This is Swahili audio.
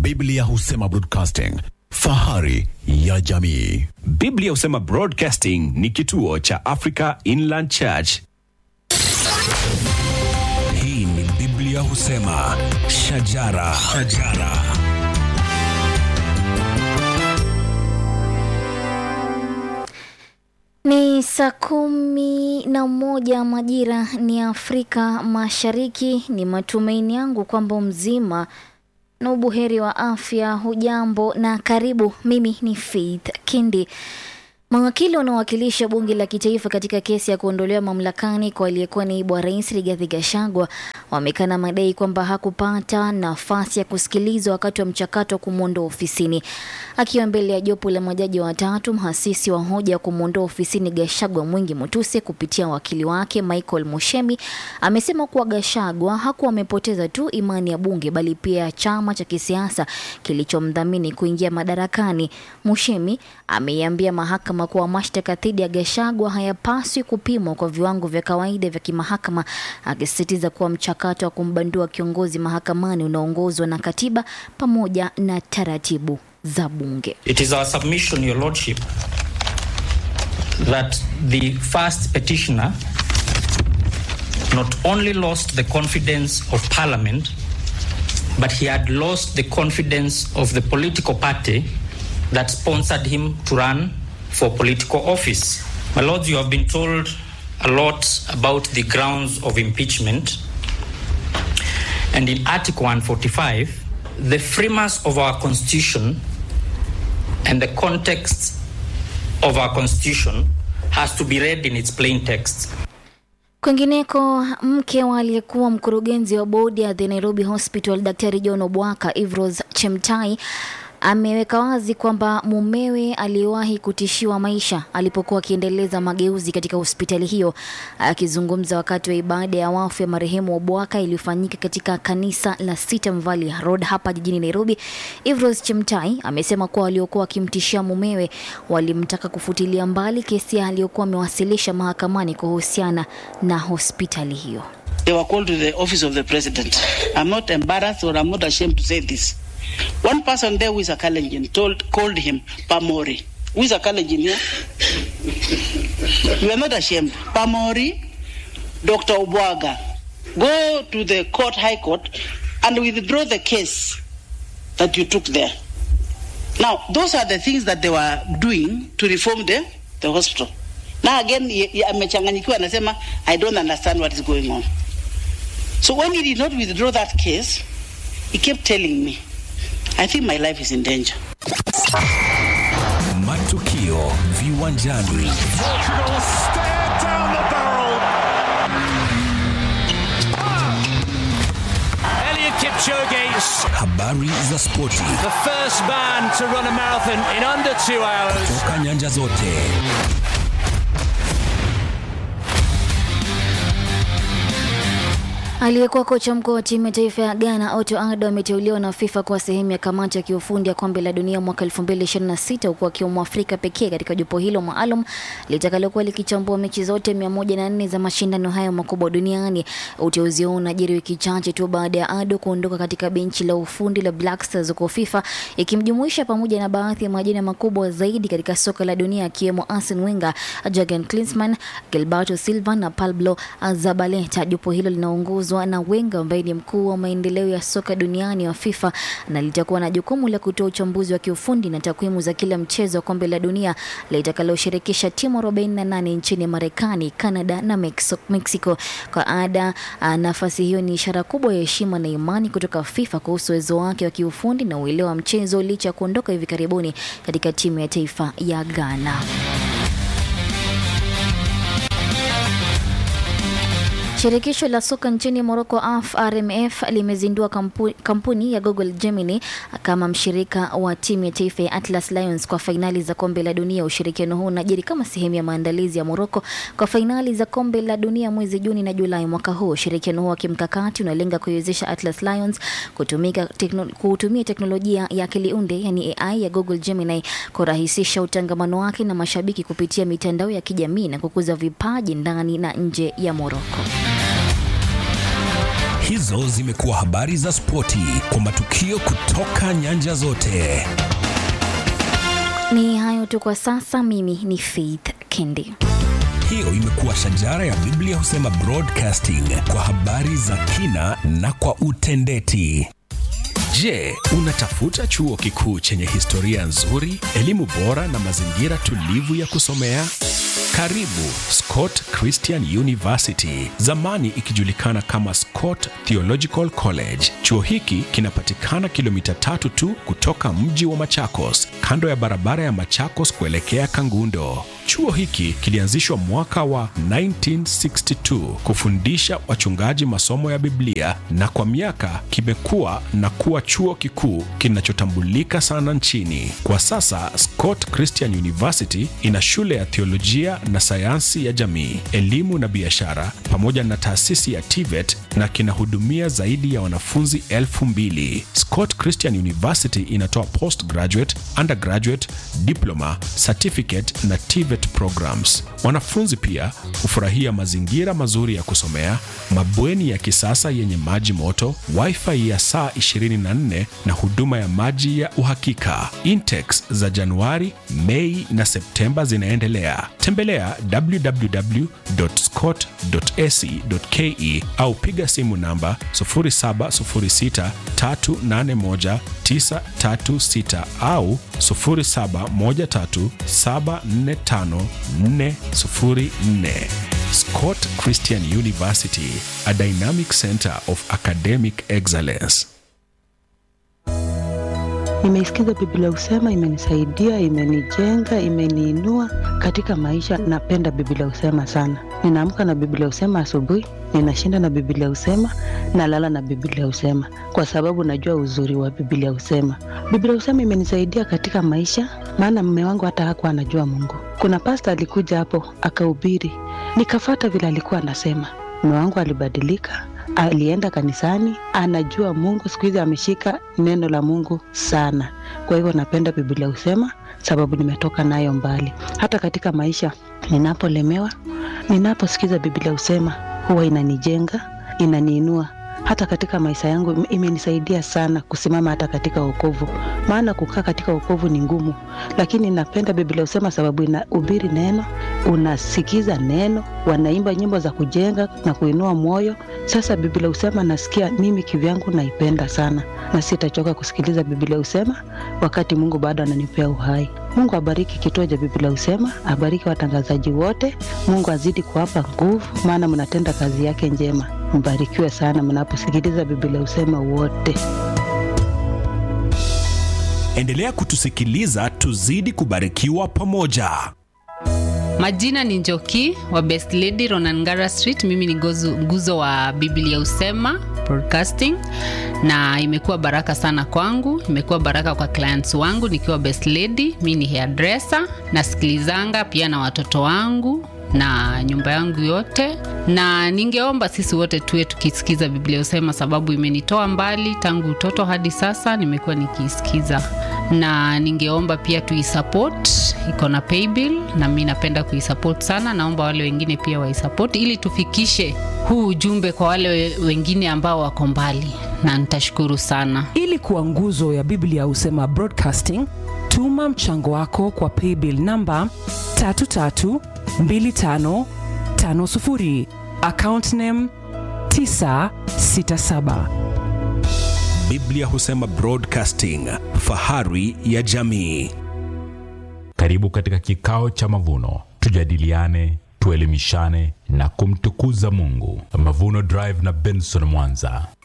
Biblia husema broadcasting, fahari ya jamii. Biblia husema Broadcasting ni kituo cha Africa Inland Church. Hii ni Biblia husema shajara, shajara. Ni saa kumi na moja majira ni Afrika Mashariki. Ni matumaini yangu kwamba mzima na ubuheri wa afya. Hujambo na karibu. Mimi ni Faith Kindi. Mawakili wanaowakilisha bunge la kitaifa katika kesi ya kuondolewa mamlakani kwa aliyekuwa naibu wa rais Rigathi Gachagua wamekana madai kwamba hakupata nafasi ya kusikilizwa wakati wa mchakato wa kumwondoa ofisini. Akiwa mbele ya jopo la majaji watatu, mhasisi wa hoja ya kumwondoa ofisini Gachagua Mwingi Mutuse kupitia wakili wake Michael Mushemi amesema kuwa Gachagua hakuwa amepoteza tu imani ya bunge bali pia chama cha kisiasa kilichomdhamini kuingia madarakani. Mushemi ameiambia mahakama kuwa mashtaka dhidi ya Gachagua hayapaswi kupimwa kwa viwango vya kawaida vya kimahakama, akisisitiza kuwa mchakato wa kumbandua kiongozi mahakamani unaongozwa na katiba pamoja na taratibu za bunge. It is our submission, Your Lordship, that the first petitioner not only lost the confidence of Parliament, but he had lost the confidence of the political party that sponsored him to run for political office. My Lords, you have been told a lot about the grounds of impeachment. And in Article 145, the framers of our Constitution and the context of our Constitution has to be read in its plain text. Kwingineko, mke wa aliyekuwa mkurugenzi wa bodi ya The Nairobi Hospital Daktari John Obwaka Ivros Chemtai ameweka wazi kwamba mumewe aliwahi kutishiwa maisha alipokuwa akiendeleza mageuzi katika hospitali hiyo. Akizungumza wakati wa ibada ya wafu ya marehemu Obwaka iliyofanyika katika kanisa la Sitam Valley Road hapa jijini Nairobi, Ivros Chemtai amesema kuwa waliokuwa wakimtishia mumewe walimtaka kufutilia mbali kesi aliyokuwa amewasilisha mahakamani kuhusiana na hospitali hiyo. They were called to the office of the president. I'm not embarrassed or I'm not ashamed to say this. One person there who is a Kalenjin told, called him Pamori. Who is a Kalenjin here? You are not ashamed. Pamori, Dr. Obwaga, go to the court, High Court, and withdraw the case that you took there. Now, those are the things that they were doing to reform the, the hospital. Now again, ye- ye- amechanganyikiwa anasema, I don't understand what is going on. So when he did not withdraw that case, he kept telling me, I think my life is in danger. Matukio viwanjani. Elliot Kipchoge, Habari za spoti the first man to run a marathon in under two hours. toka nyanja zote. Aliyekuwa kocha mkuu wa timu ya taifa ya Ghana Otto Addo ameteuliwa na FIFA kuwa sehemu ya kamati ya kiufundi ya kombe la dunia mwaka 2026 huku akiwa Mwafrika pekee katika jopo hilo maalum litakalokuwa likichambua mechi zote 104 za mashindano hayo makubwa duniani. Uteuzi huo unajiri wiki chache tu baada ya Addo kuondoka katika benchi la ufundi la Black Stars huko FIFA, ikimjumuisha pamoja na baadhi ya majina makubwa zaidi katika soka la dunia akiwemo Arsene Wenger, Jurgen Klinsmann, Gilberto Silva na Pablo Zabaleta. Jopo hilo linaongozwa na Wenger ambaye ni mkuu wa maendeleo ya soka duniani wa FIFA na litakuwa na jukumu la kutoa uchambuzi wa kiufundi na takwimu za kila mchezo wa kombe la dunia litakaloshirikisha timu 48 nchini Marekani, Canada na Mexico. Mexico. Kwa ada, ah, nafasi hiyo ni ishara kubwa ya heshima na imani kutoka FIFA kuhusu uwezo wake wa kiufundi na uelewa wa mchezo licha ya kuondoka hivi karibuni katika timu ya taifa ya Ghana. Shirikisho la soka nchini Morocco AF RMF limezindua kampu, kampuni ya Google Gemini kama mshirika wa timu ya taifa ya Atlas Lions kwa fainali za kombe la dunia. Ushirikiano huu unajiri kama sehemu ya maandalizi ya Morocco kwa fainali za kombe la dunia mwezi Juni na Julai mwaka huu. Ushirikiano huu wa kimkakati unalenga kuiwezesha Atlas Lions kutumika tekno, kutumia teknolojia ya akili unde yani AI ya Google Gemini kurahisisha utangamano wake na mashabiki kupitia mitandao ya kijamii na kukuza vipaji ndani na nje ya Morocco. Hizo zimekuwa habari za spoti kwa matukio kutoka nyanja zote. Ni hayo tu kwa sasa. Mimi ni Faith Kendi. Hiyo imekuwa shajara ya Biblia husema broadcasting kwa habari za kina na kwa utendeti. Je, unatafuta chuo kikuu chenye historia nzuri, elimu bora na mazingira tulivu ya kusomea? Karibu Scott Christian University, zamani ikijulikana kama Scott Theological College. Chuo hiki kinapatikana kilomita tatu tu kutoka mji wa Machakos, kando ya barabara ya Machakos kuelekea Kangundo. Chuo hiki kilianzishwa mwaka wa 1962 kufundisha wachungaji masomo ya Biblia na kwa miaka kimekuwa na kuwa chuo kikuu kinachotambulika sana nchini. Kwa sasa Scott Christian University ina shule ya theolojia na sayansi ya jamii, elimu na biashara pamoja na taasisi ya TVET na kinahudumia zaidi ya wanafunzi elfu mbili. Scott Christian University inatoa postgraduate, undergraduate, diploma, certificate na TVET programs. Wanafunzi pia hufurahia mazingira mazuri ya kusomea, mabweni ya kisasa yenye maji moto, wifi ya saa 24 na huduma ya maji ya uhakika. Intex za Januari, Mei na Septemba zinaendelea. Tembelea www.scott.ac.ke au piga simu namba 0706381936 au 0713745404. Scott Christian University, a dynamic center of academic excellence. Nimeisikiza Biblia Husema, imenisaidia, imenijenga, imeniinua katika maisha. Napenda Biblia Husema sana. Ninaamka na Biblia Husema asubuhi, ninashinda na Biblia Husema, nalala na Biblia Husema kwa sababu najua uzuri wa Biblia Husema. Biblia Husema imenisaidia katika maisha, maana mme wangu hata hakuwa anajua Mungu. Kuna pasta alikuja hapo akahubiri, nikafata vile alikuwa anasema. Mme wangu alibadilika, alienda kanisani, anajua Mungu. Siku hizi ameshika neno la Mungu sana. Kwa hivyo napenda Biblia Husema sababu nimetoka nayo mbali. Hata katika maisha ninapolemewa, ninaposikiza Biblia Husema huwa inanijenga, inaniinua hata katika maisha yangu imenisaidia sana kusimama hata katika wokovu, maana kukaa katika wokovu ni ngumu, lakini napenda Biblia Husema sababu inahubiri neno, unasikiza neno, wanaimba nyimbo za kujenga na kuinua moyo. Sasa Biblia Husema nasikia mimi kivyangu naipenda sana, na sitachoka kusikiliza Biblia Husema wakati Mungu bado ananipea uhai. Mungu abariki kituo cha Biblia Husema, abariki watangazaji wote. Mungu azidi kuwapa nguvu, maana mnatenda kazi yake njema. Mbarikiwe sana mnaposikiliza Biblia Husema wote. Endelea kutusikiliza, tuzidi kubarikiwa pamoja. Majina ni Njoki wa Best Lady Ronangara Street. Mimi ni gozu, nguzo wa Biblia Usema Broadcasting, na imekuwa baraka sana kwangu, imekuwa baraka kwa clients wangu nikiwa Best Lady. Mimi ni hairdresser, nasikilizanga pia na watoto wangu na nyumba yangu yote, na ningeomba sisi wote tuwe tukisikiza Biblia Usema, sababu imenitoa mbali tangu utoto hadi sasa, nimekuwa nikiisikiza na ningeomba pia tuisupport, iko na paybill na mi napenda kuisupport sana. Naomba wale wengine pia waisupport ili tufikishe huu ujumbe kwa wale wengine ambao wako mbali, na nitashukuru sana. Ili kuwa nguzo ya Biblia Husema Broadcasting, tuma mchango wako kwa paybill namba 332550 account name 967. Biblia Husema Broadcasting, fahari ya jamii. Karibu katika kikao cha mavuno, tujadiliane, tuelimishane na kumtukuza Mungu. Mavuno Drive na Benson Mwanza.